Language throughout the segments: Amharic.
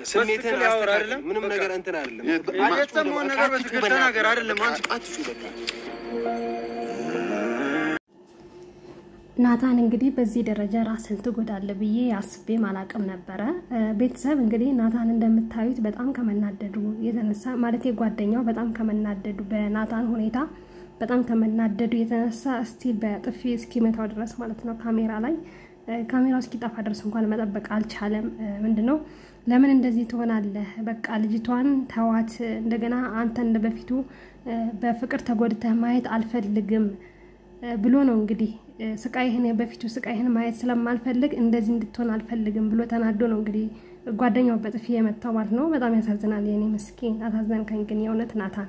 ስሜትን በትክክል ያወራ አስተካክል። አይደለም? ምንም በቃ። ነገር እንትን አይደለም። የት- አትጩህ የሰማውን በቃ፣ ነገር አትጩህ በትክክል በእናትህ። ተናገር አይደለም? በቃ አንቺ- አትጩህ በቃ። ናታን እንግዲህ በዚህ ደረጃ ራስን ትጎዳለ ብዬ አስቤም አላቅም ነበረ። ቤተሰብ እንግዲህ ናታን እንደምታዩት በጣም ከመናደዱ የተነሳ ማለት ጓደኛው በጣም ከመናደዱ በናታን ሁኔታ በጣም ከመናደዱ የተነሳ እስቲል በጥፊ እስኪመታው ድረስ ማለት ነው ካሜራ ላይ ካሜራው እስኪጠፋ ድረስ እንኳን መጠበቅ አልቻለም። ምንድነው ለምን እንደዚህ ትሆናለህ? በቃ ልጅቷን ተዋት። እንደገና አንተ እንደ በፊቱ በፍቅር ተጎድተህ ማየት አልፈልግም ብሎ ነው እንግዲህ ስቃይህን በፊቱ ስቃይህን ማየት ስለማልፈልግ እንደዚህ እንድትሆን አልፈልግም ብሎ ተናዶ ነው እንግዲህ ጓደኛው በጥፊ የመታው ማለት ነው። በጣም ያሳዝናል። የኔ ምስኪን አሳዘንከኝ ግን የእውነት ናታን።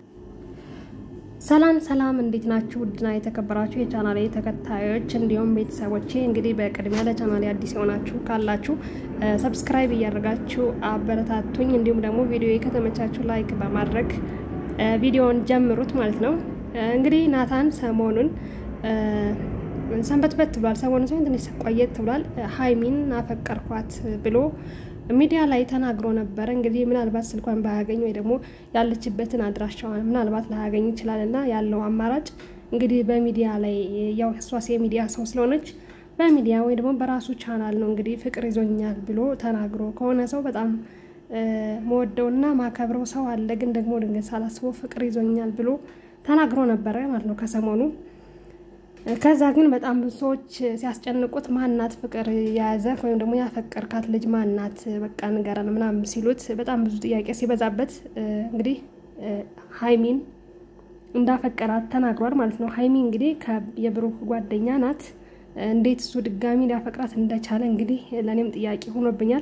ሰላም ሰላም፣ እንዴት ናችሁ? ውድና የተከበራችሁ የቻናሌ ተከታዮች እንዲሁም ቤተሰቦቼ እንግዲህ በቅድሚያ ለቻናሌ አዲስ የሆናችሁ ካላችሁ ሰብስክራይብ እያደረጋችሁ አበረታቱኝ። እንዲሁም ደግሞ ቪዲዮ ከተመቻችሁ ላይክ በማድረግ ቪዲዮውን ጀምሩት ማለት ነው። እንግዲህ ናታን ሰሞኑን ሰንበትበት ብሏል። ሰሞኑን ሲሆን ትንሽ ቆየት ብሏል። ሀይሚን አፈቀርኳት ብሎ ሚዲያ ላይ ተናግሮ ነበረ። እንግዲህ ምናልባት ስልኳን ባያገኝ ወይ ደግሞ ያለችበትን አድራሻዋን ምናልባት ላያገኝ ይችላል እና ያለው አማራጭ እንግዲህ በሚዲያ ላይ ያው እሷስ የሚዲያ ሰው ስለሆነች በሚዲያ ወይ ደግሞ በራሱ ቻናል ነው እንግዲህ ፍቅር ይዞኛል ብሎ ተናግሮ ከሆነ ሰው በጣም መወደውና ማከብረው ሰው አለ። ግን ደግሞ ድንገት ሳላስበው ፍቅር ይዞኛል ብሎ ተናግሮ ነበረ ማለት ነው ከሰሞኑ። ከዛ ግን በጣም ብዙ ሰዎች ሲያስጨንቁት ማናት ፍቅር የያዘ ወይም ደግሞ ያፈቀርካት ልጅ ማናት በቃ ንገረን ምናምን ሲሉት በጣም ብዙ ጥያቄ ሲበዛበት እንግዲህ ሀይሚን እንዳፈቀራት ተናግሯል ማለት ነው። ሀይሚ እንግዲህ የብሩክ ጓደኛ ናት። እንዴት እሱ ድጋሚ ሊያፈቅራት እንደቻለ እንግዲህ ለእኔም ጥያቄ ሆኖብኛል።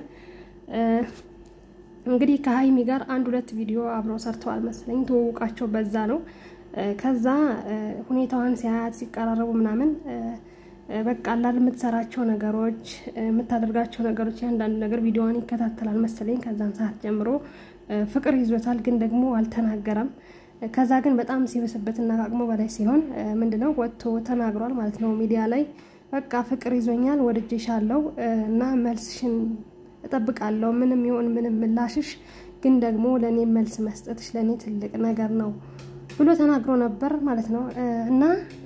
እንግዲህ ከሀይሚ ጋር አንድ ሁለት ቪዲዮ አብረው ሰርተዋል መሰለኝ። ተወውቃቸው በዛ ነው። ከዛ ሁኔታዋን ሲያያት ሲቀራረቡ ምናምን በቃ አላል የምትሰራቸው ነገሮች የምታደርጋቸው ነገሮች ያንዳንዱ ነገር ቪዲዮዋን ይከታተላል መሰለኝ። ከዛን ሰዓት ጀምሮ ፍቅር ይዞታል፣ ግን ደግሞ አልተናገረም። ከዛ ግን በጣም ሲበስበትና ከአቅሙ በላይ ሲሆን ምንድነው ወጥቶ ተናግሯል ማለት ነው ሚዲያ ላይ በቃ ፍቅር ይዞኛል፣ ወድጄሻለሁ እና መልስሽን እጠብቃለሁ ምንም ይሁን ምንም ምላሽሽ ግን ደግሞ ለእኔ መልስ መስጠትሽ ለእኔ ትልቅ ነገር ነው ብሎ ተናግሮ ነበር ማለት ነው። እና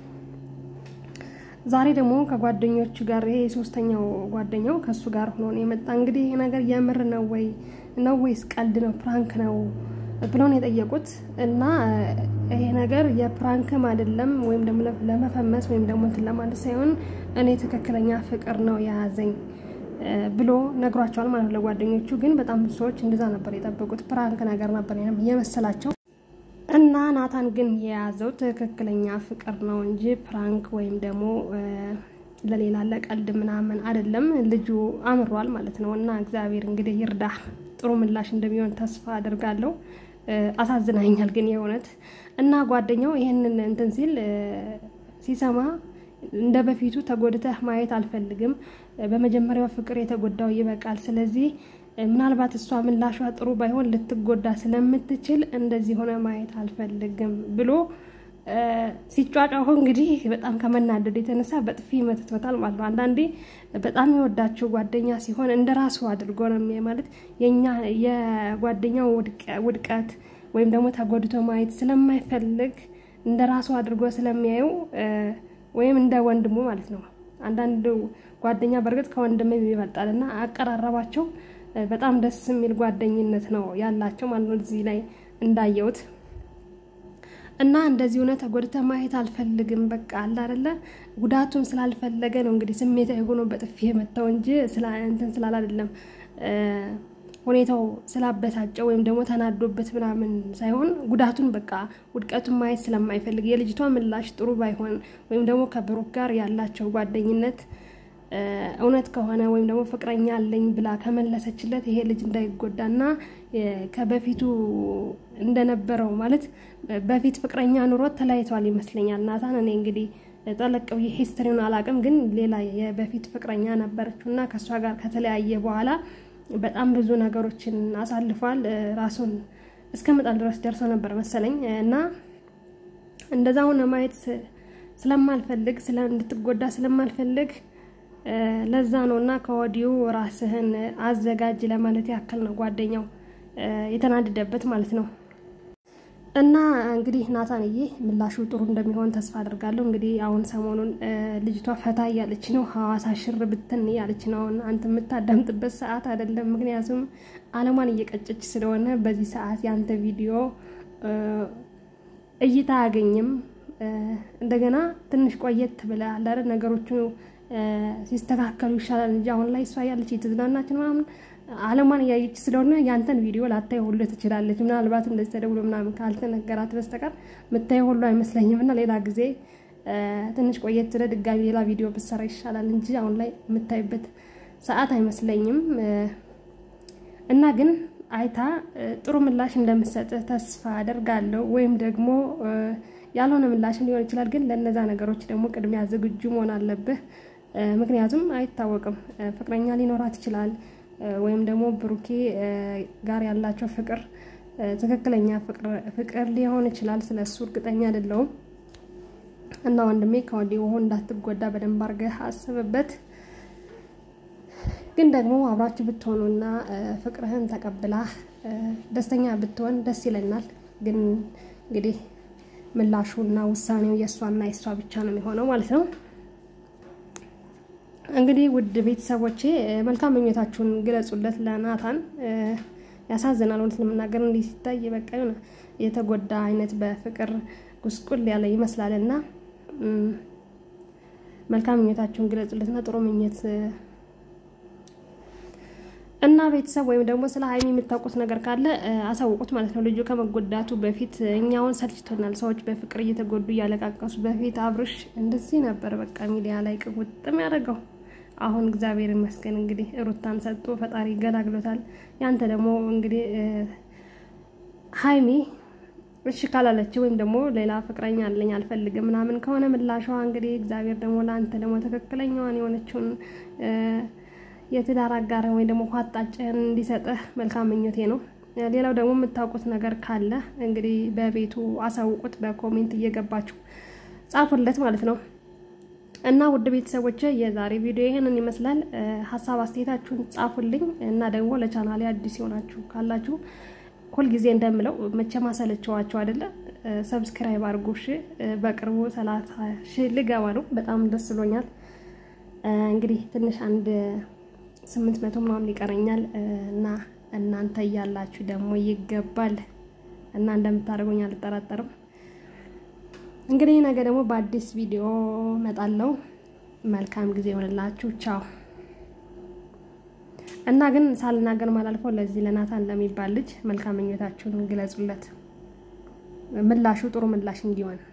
ዛሬ ደግሞ ከጓደኞቹ ጋር ይሄ ሶስተኛው ጓደኛው ከእሱ ጋር ሆኖ ነው የመጣ። እንግዲህ ይሄ ነገር የምር ነው ወይ ነው ወይስ ቀልድ ነው ፕራንክ ነው ብሎ ነው የጠየቁት። እና ይሄ ነገር የፕራንክም አይደለም ወይም ደግሞ ለመፈመስ ወይም ደግሞ እንትን ለማለት ሳይሆን እኔ ትክክለኛ ፍቅር ነው የያዘኝ ብሎ ነግሯቸዋል ማለት ነው ለጓደኞቹ። ግን በጣም ብዙ ሰዎች እንደዛ ነበር የጠበቁት፣ ፕራንክ ነገር ነበር የመሰላቸው። እና ናታን ግን የያዘው ትክክለኛ ፍቅር ነው እንጂ ፕራንክ ወይም ደግሞ ለሌላ ለቀልድ ምናምን አይደለም። ልጁ አምሯል ማለት ነው። እና እግዚአብሔር እንግዲህ ይርዳ፣ ጥሩ ምላሽ እንደሚሆን ተስፋ አድርጋለሁ። አሳዝናኛል ግን የእውነት እና ጓደኛው ይህንን እንትን ሲል ሲሰማ እንደ በፊቱ ተጎድተህ ማየት አልፈልግም። በመጀመሪያው ፍቅር የተጎዳው ይበቃል። ስለዚህ ምናልባት እሷ ምላሿ ጥሩ ባይሆን ልትጎዳ ስለምትችል እንደዚህ ሆነ ማየት አልፈልግም ብሎ ሲጫጫሁ እንግዲህ በጣም ከመናደድ የተነሳ በጥፊ መትቶታል ማለት ነው። አንዳንዴ በጣም የወዳቸው ጓደኛ ሲሆን እንደ ራሱ አድርጎ ነው ማለት የኛ የጓደኛው ውድቀት ወይም ደግሞ ተጎድቶ ማየት ስለማይፈልግ እንደ ራሱ አድርጎ ስለሚያየው ወይም እንደ ወንድሙ ማለት ነው። አንዳንድ ጓደኛ በእርግጥ ከወንድም ይበልጣል እና አቀራረባቸው በጣም ደስ የሚል ጓደኝነት ነው ያላቸው ማለት ነው። እዚህ ላይ እንዳየሁት እና እንደዚህ ሆነ ተጎድተ ማየት አልፈልግም በቃ አለ አይደለ ጉዳቱን ስላልፈለገ ነው እንግዲህ ስሜታዊ ሆኖ በጥፊ የመታው እንጂ እንትን ስላል አይደለም ሁኔታው ስላበሳጨው ወይም ደግሞ ተናዶበት ምናምን ሳይሆን ጉዳቱን በቃ ውድቀቱን ማየት ስለማይፈልግ የልጅቷ ምላሽ ጥሩ ባይሆን ወይም ደግሞ ከብሩክ ጋር ያላቸው ጓደኝነት እውነት ከሆነ ወይም ደግሞ ፍቅረኛ አለኝ ብላ ከመለሰችለት ይሄ ልጅ እንዳይጎዳና ከበፊቱ እንደነበረው ማለት በፊት ፍቅረኛ ኑሮት ተለያይተዋል ይመስለኛል ናታን። እኔ እንግዲህ ጠለቅ ብዬ ሂስትሪውን አላውቅም፣ ግን ሌላ የበፊት ፍቅረኛ ነበረችው እና ከእሷ ጋር ከተለያየ በኋላ በጣም ብዙ ነገሮችን አሳልፏል። ራሱን እስከ መጣል ድረስ ደርሶ ነበር መሰለኝ እና እንደዛ ሆነ ማየት ስለማልፈልግ እንድትጎዳ ስለማልፈልግ ለዛ ነው እና ከወዲሁ ራስህን አዘጋጅ ለማለት ያክል ነው ጓደኛው የተናደደበት ማለት ነው። እና እንግዲህ ናታንዬ ምላሹ ጥሩ እንደሚሆን ተስፋ አድርጋለሁ። እንግዲህ አሁን ሰሞኑን ልጅቷ ፈታ እያለች ነው፣ ሀዋሳ ሽር ብትን እያለች ነው። አሁን አንተ የምታዳምጥበት ሰዓት አይደለም፣ ምክንያቱም አለሟን እየቀጨች ስለሆነ በዚህ ሰዓት የአንተ ቪዲዮ እይታ አያገኝም። እንደገና ትንሽ ቆየት ብለህ አለ አይደል ነገሮቹ ሲስተካከሉ ይሻላል እንጂ አሁን ላይ እሷ ያለች የተዝናናች ምናምን አለሟን እያየች ስለሆነ ያንተን ቪዲዮ ላታይ ሁሉ ትችላለች። ምናልባት እንደዚህ ተደውሎ ምናምን ካልተነገራት በስተቀር ምታየው ሁሉ አይመስለኝም። እና ሌላ ጊዜ ትንሽ ቆየት ብለህ ድጋሚ ሌላ ቪዲዮ ብትሰራ ይሻላል እንጂ አሁን ላይ የምታይበት ሰዓት አይመስለኝም። እና ግን አይታ ጥሩ ምላሽ እንደምትሰጥህ ተስፋ አደርጋለሁ። ወይም ደግሞ ያልሆነ ምላሽም ሊሆን ይችላል። ግን ለእነዛ ነገሮች ደግሞ ቅድሚያ ዝግጁ መሆን አለብህ። ምክንያቱም አይታወቅም፣ ፍቅረኛ ሊኖራት ይችላል ወይም ደግሞ ብሩኬ ጋር ያላቸው ፍቅር ትክክለኛ ፍቅር ሊሆን ይችላል። ስለ እሱ እርግጠኛ አይደለሁም። እና ወንድሜ ከወዲሁ እንዳትጎዳ በደንብ አድርገህ አስብበት። ግን ደግሞ አብራችሁ ብትሆኑና ፍቅርህን ተቀብላ ደስተኛ ብትሆን ደስ ይለናል። ግን እንግዲህ ምላሹና ውሳኔው የእሷና የእሷ ብቻ ነው የሚሆነው ማለት ነው። እንግዲህ ውድ ቤተሰቦቼ መልካም ምኞታችሁን ግለጹለት ለናታን። ያሳዝናል፣ እውነት ለመናገር እንዲህ ሲታይ በቃ የሆነ የተጎዳ አይነት በፍቅር ጉስቁል ያለ ይመስላል እና መልካም ምኞታችሁን ግለጹለትና ጥሩ ምኞት እና ቤተሰብ ወይም ደግሞ ስለ ሀይሚ የምታውቁት ነገር ካለ አሳውቁት ማለት ነው። ልጁ ከመጎዳቱ በፊት እኛውን ሰልችቶናል። ሰዎች በፍቅር እየተጎዱ እያለቃቀሱ በፊት አብርሽ እንደዚህ ነበር በቃ ሚዲያ ላይ ቅቡጥም ያደረገው። አሁን እግዚአብሔር ይመስገን እንግዲህ ሩታን ሰጥቶ ፈጣሪ ገላግሎታል። ያንተ ደግሞ እንግዲህ ሀይሚ እሺ ካላለች ወይም ደግሞ ሌላ ፍቅረኛ አለኝ አልፈልግም ምናምን ከሆነ ምላሿ እንግዲህ እግዚአብሔር ደግሞ ለአንተ ደግሞ ትክክለኛዋን የሆነችውን የትዳር አጋር ወይ ደግሞ ኳጣጭህን እንዲሰጥህ መልካም ምኞቴ ነው። ሌላው ደግሞ የምታውቁት ነገር ካለ እንግዲህ በቤቱ አሳውቁት፣ በኮሜንት እየገባችሁ ጻፉለት ማለት ነው። እና ውድ ቤተሰቦች የዛሬ ቪዲዮ ይህንን ይመስላል። ሀሳብ አስተያየታችሁን ጻፉልኝ እና ደግሞ ለቻናሌ አዲስ የሆናችሁ ካላችሁ ሁልጊዜ እንደምለው መቼም አሰለቸዋችሁ አይደለ? ሰብስክራይብ አድርጉ እሺ። በቅርቡ ሰላሳ ሺህ ልገባ ነው። በጣም ደስ ብሎኛል። እንግዲህ ትንሽ አንድ ስምንት መቶ ምናምን ይቀረኛል እና እናንተ እያላችሁ ደግሞ ይገባል እና እንደምታደርጉኝ አልጠራጠርም። እንግዲህ ነገ ደግሞ በአዲስ ቪዲዮ መጣለው። መልካም ጊዜ ይሆንላችሁ። ቻው። እና ግን ሳልናገር ማላልፈው ለዚህ ለናታን ለሚባል ልጅ መልካም ምኞታችሁን ግለጹለት፣ ምላሹ ጥሩ ምላሽ እንዲሆን